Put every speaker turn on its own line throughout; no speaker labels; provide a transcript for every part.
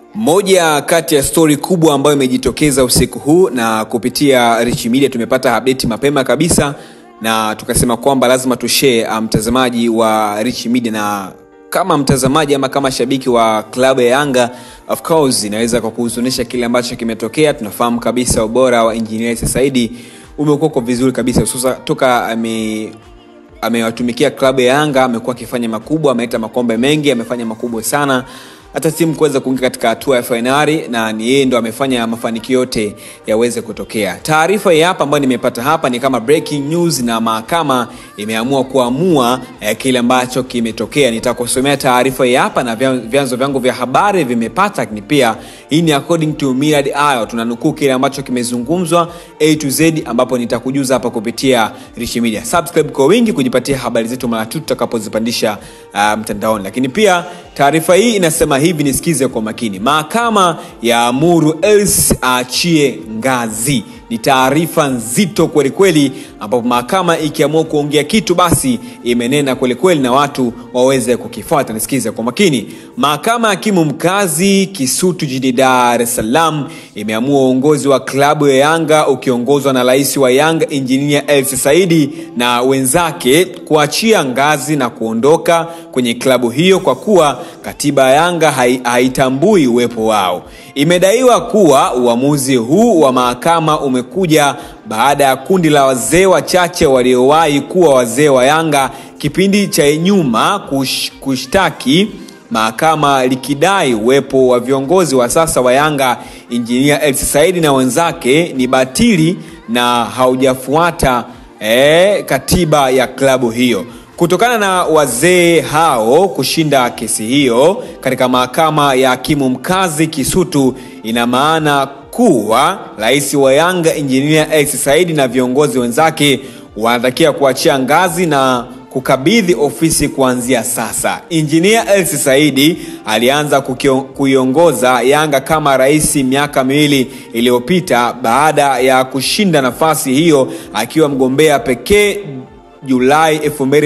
Moja kati ya stori kubwa ambayo imejitokeza usiku huu na kupitia Rich Media tumepata update mapema kabisa, na tukasema kwamba lazima tushare mtazamaji wa Rich Media, na kama mtazamaji ama kama shabiki wa klabu ya Yanga, of course inaweza kwa kuhuzunisha kile ambacho kimetokea. Tunafahamu kabisa ubora wa Engineer Saidi umekuwa kwa vizuri kabisa, hususa toka ame amewatumikia klabu ya Yanga, amekuwa akifanya makubwa, ameleta makombe mengi, amefanya makubwa sana hata timu kuweza kuingia katika hatua ya fainali na ni yeye ndo amefanya mafanikio yote yaweze kutokea. Taarifa hii hapa ambayo nimepata hapa ni kama breaking news, na mahakama imeamua kuamua eh, kile ambacho kimetokea. Nitakusomea taarifa hii hapa na vyanzo vyangu vya habari vimepata, lakini pia hii ni according to Millard Ayo, tunanukuu kile ambacho kimezungumzwa A to Z, ambapo nitakujuza hapa kupitia Rich Media. Subscribe kwa wingi kujipatia habari zetu mara tu tutakapozipandisha uh, mtandaoni, lakini pia taarifa hii inasema hivi, nisikize kwa makini. Mahakama ya amuru Els aachie ngazi. Ni taarifa nzito kwelikweli, ambapo mahakama ikiamua kuongea kitu basi imenena kwelikweli na watu waweze kukifuata. Nisikize kwa makini. Mahakama ya hakimu mkazi Kisutu jijini Dar es Salaam imeamua uongozi wa klabu ya Yanga ukiongozwa na rais wa Yanga Engineer Hersi Saidi na wenzake kuachia ngazi na kuondoka kwenye klabu hiyo kwa kuwa katiba ya Yanga haitambui uwepo wao. Imedaiwa kuwa uamuzi huu wa mahakama umekuja baada ya kundi la wazee wachache waliowahi kuwa wazee wa Yanga kipindi cha nyuma kush, kushtaki mahakama likidai uwepo wa viongozi wa sasa wa Yanga Injinia Hersi Saidi na wenzake ni batili na haujafuata eh, katiba ya klabu hiyo. Kutokana na wazee hao kushinda kesi hiyo katika mahakama ya hakimu mkazi Kisutu, ina maana kuwa rais wa Yanga Injinia Hersi Saidi na viongozi wenzake wanatakiwa kuachia ngazi na kukabidhi ofisi kuanzia sasa. Injinia Hersi Saidi alianza kuiongoza Yanga kama rais miaka miwili iliyopita baada ya kushinda nafasi hiyo akiwa mgombea pekee Julai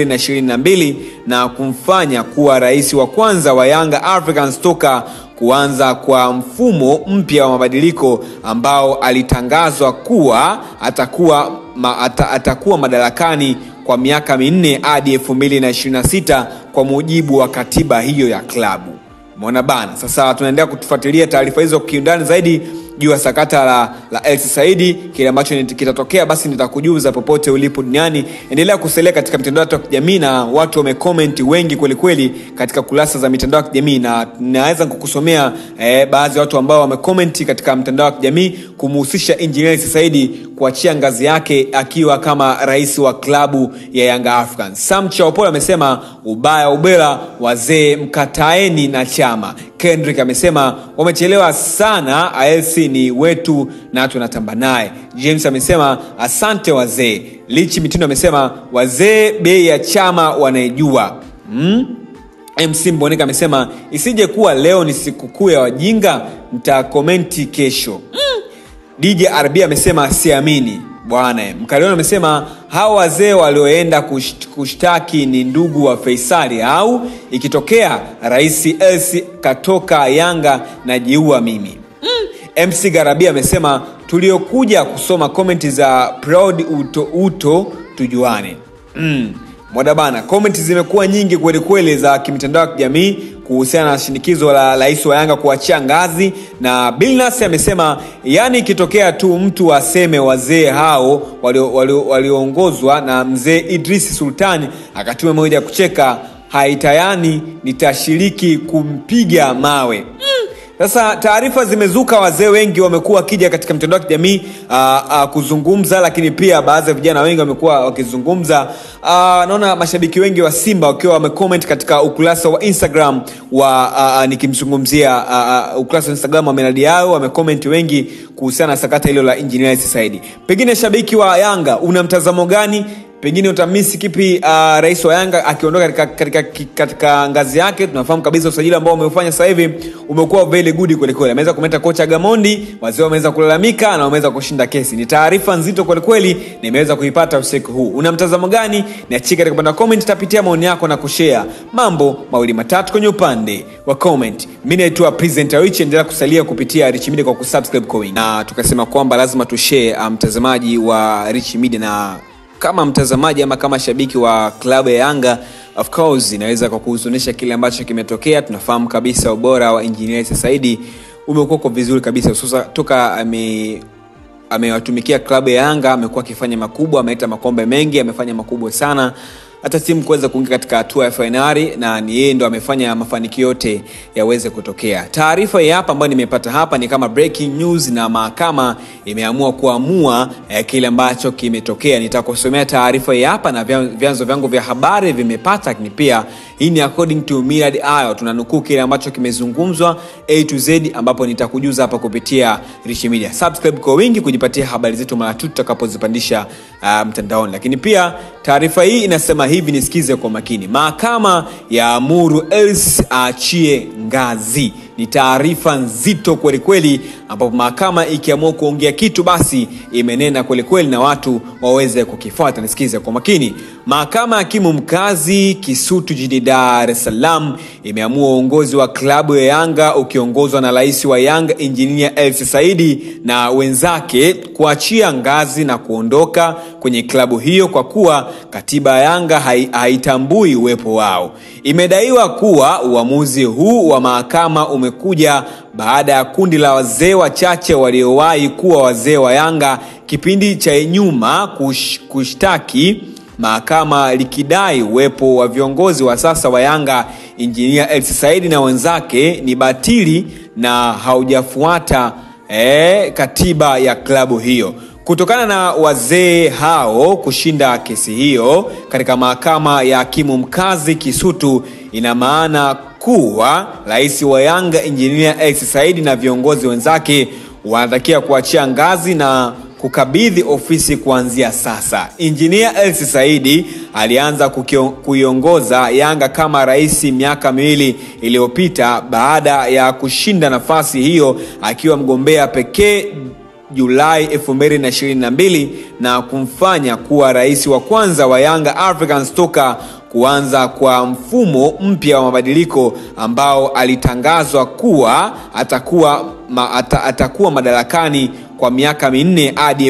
2022 na kumfanya kuwa rais wa kwanza wa Yanga Africans toka kuanza kwa mfumo mpya wa mabadiliko ambao alitangazwa kuwa atakuwa, ma, ata, atakuwa madarakani kwa miaka minne hadi 2026 kwa mujibu wa katiba hiyo ya klabu. Umeona bana, sasa tunaendelea kutufuatilia taarifa hizo kiundani zaidi juu ya sakata la, la Hersi Saidi. Kile ambacho kitatokea basi nitakujuza popote ulipo duniani. Endelea kusalia katika mitandao ya kijamii, na watu wamecomment wengi kwelikweli katika kurasa za mitandao ya kijamii, na naweza kukusomea eh, baadhi ya watu ambao wamecomment katika mtandao wa kijamii kumhusisha Engineer Hersi Saidi kuachia ngazi yake akiwa kama rais wa klabu ya Yanga Africans. Sam Chaopole amesema ubaya ubela, wazee mkataeni na chama. Kendrick amesema wamechelewa sana, Hersi ni wetu na tunatamba naye. James amesema asante wazee. Lichi Mitindo amesema wazee bei ya chama wanaijua. hmm? MC Mboneka amesema isije kuwa leo ni sikukuu ya wajinga, mtakomenti kesho. hmm? DJ RB amesema siamini bwana. Mkaliona amesema hawa wazee walioenda kusht, kushtaki ni ndugu wa Faisali au ikitokea rais Hersi katoka Yanga na jiua mimi. mm. MC Garabia amesema tuliokuja kusoma komenti za proud uto uto tujuane. mm. Mwada bana, komenti zimekuwa nyingi kwelikweli za kimitandao ya kijamii kuhusiana na shinikizo la rais wa Yanga kuachia ngazi, na Bilnas amesema yani, ikitokea tu mtu aseme wazee hao walioongozwa walio na mzee Idris Sultani akatuma moja kucheka haitayani, nitashiriki kumpiga mawe mm. Sasa taarifa zimezuka, wazee wengi wamekuwa wakija katika mitandao ya kijamii kuzungumza, lakini pia baadhi ya vijana wengi wamekuwa wakizungumza. Naona mashabiki wengi wa Simba wakiwa wamecomment katika ukurasa wa Instagram wa nikimzungumzia ukurasa wa Instagram wa Millard Ayo, wamecomment wengi kuhusiana na sakata hilo la Engineer Hersi Saidi. Pengine shabiki wa Yanga una mtazamo gani? pengine utamisi kipi uh, rais wa yanga akiondoka katika, katika, katika ngazi yake tunafahamu kabisa usajili ambao umeufanya sasa hivi umekuwa very good kwelikweli ameweza kumeta kocha gamondi wazee wameweza kulalamika na wameweza kushinda kesi ni taarifa nzito kwelikweli na imeweza kuipata usiku huu una mtazamo gani niachie katika upande wa comment tapitia maoni yako na kushare mambo mawili matatu kwenye upande wa comment mi naitwa presenter rich endelea kusalia kupitia rich media kwa kusubscribe kwa wingi na tukasema kwamba lazima tushare uh, mtazamaji wa rich media na kama mtazamaji ama kama shabiki wa klabu ya yanga of course inaweza kwa kuhuzunisha kile ambacho kimetokea tunafahamu kabisa ubora wa injinia saidi umekuwa kwa vizuri kabisa hususa toka ame amewatumikia klabu ya yanga amekuwa akifanya makubwa ameleta makombe mengi amefanya makubwa sana hata timu kuweza kuingia katika hatua ya fainali na ni yeye ndo amefanya mafanikio yote yaweze kutokea taarifa hii hapa ambayo nimepata hapa ni kama breaking news na mahakama imeamua kuamua eh, kile ambacho kimetokea nitakusomea taarifa hii hapa na vyanzo vyangu vya habari vimepata lakini pia hii ni according to Millard Ayo tunanukuu kile ambacho kimezungumzwa A to Z ambapo nitakujuza hapa kupitia Rich Media subscribe kwa wingi kujipatia habari zetu mara tu tutakapozipandisha uh, mtandaoni lakini pia taarifa hii inasema hivi nisikize kwa makini mahakama ya amuru els aachie ngazi ni taarifa nzito kwelikweli ambapo mahakama ikiamua kuongea kitu basi imenena kwelikweli na watu waweze kukifuata nisikize kwa makini mahakama ya hakimu mkazi kisutu jijini dar es salaam imeamua uongozi wa klabu ya yanga ukiongozwa na rais wa yanga injinia elsi saidi na wenzake kuachia ngazi na kuondoka kwenye klabu hiyo kwa kuwa katiba ya yanga haitambui uwepo wao imedaiwa kuwa uamuzi huu wa mahakama umekuja baada ya kundi la wazee wachache waliowahi kuwa wazee wa yanga kipindi cha nyuma kush, kushtaki mahakama likidai uwepo wa viongozi wa sasa wa yanga injinia elsi saidi na wenzake ni batili na haujafuata eh, katiba ya klabu hiyo kutokana na wazee hao kushinda kesi hiyo katika mahakama ya hakimu mkazi kisutu ina maana kuwa rais wa yanga injinia ex saidi na viongozi wenzake wanatakiwa kuachia ngazi na kukabidhi ofisi kuanzia sasa injinia elsi saidi alianza kuiongoza yanga kama rais miaka miwili iliyopita baada ya kushinda nafasi hiyo akiwa mgombea pekee julai 222 na kumfanya kuwa rais wa kwanza wa yanga africans toka kuanza kwa mfumo mpya wa mabadiliko ambao alitangazwa kuwa atakuwa, ma, ata, atakuwa madarakani kwa miaka minne hadi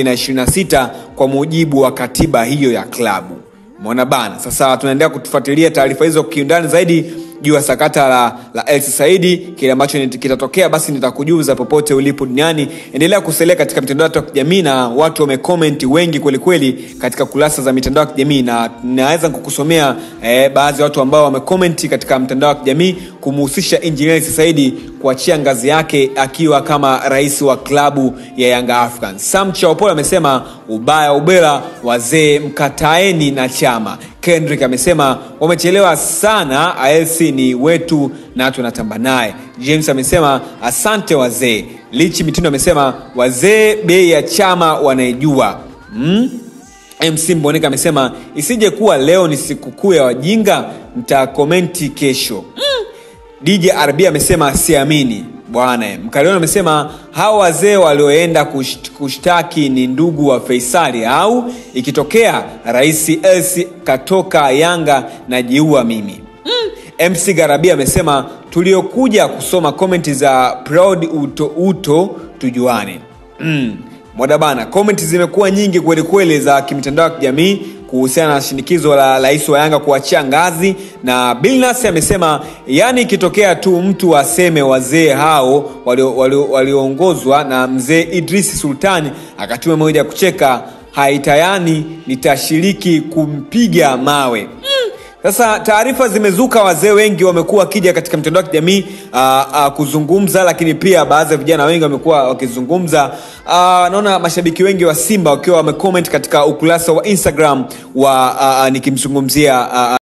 226 kwa mujibu wa katiba hiyo ya klabu mona bana sasa tunaendelea kutufuatilia taarifa hizo kiundani zaidi juu ya sakata la, la elsi saidi kile ambacho kitatokea basi nitakujuza popote ulipo duniani endelea kusalia katika mitandao ya kijamii na watu wamekomenti wengi kwelikweli katika kurasa za mitandao ya kijamii na naweza kukusomea eh, baadhi ya watu ambao wamekomenti katika mtandao wa kijamii kumuhusisha injinia elsi saidi kuachia ngazi yake akiwa kama rais wa klabu ya yanga african sam chaopol amesema ubaya ubela wazee mkataeni na chama kendrick amesema wamechelewa sana alc ni wetu na tunatamba naye james amesema asante wazee lichi mitindo amesema wazee bei ya chama wanaijua mm? mc mboneka amesema isije kuwa leo ni sikukuu ya wajinga mtakomenti kesho mm. dj rb amesema siamini bwana mkaliona amesema hawa wazee walioenda kusht, kushtaki ni ndugu wa feisali au ikitokea rais elsi katoka yanga na jiua mimi mm. mc garabia amesema tuliokuja kusoma komenti za proud uto uto tujuane mm. moda bana komenti zimekuwa nyingi kwelikweli za kimitandao ya kijamii kuhusiana na shinikizo la rais wa yanga kuachia ngazi na bilnas amesema yani ikitokea tu mtu aseme wazee hao walioongozwa walio, walio na mzee idrisi sultani akatuma moja ya kucheka haitayani nitashiriki kumpiga mawe mm. sasa taarifa zimezuka wazee wengi wamekuwa wakija katika mitandao ya kijamii kuzungumza lakini pia baadhi ya vijana wengi wamekuwa wakizungumza naona mashabiki wengi wa simba wakiwa wamecomment katika ukurasa wa instagram wa nikimzungumzia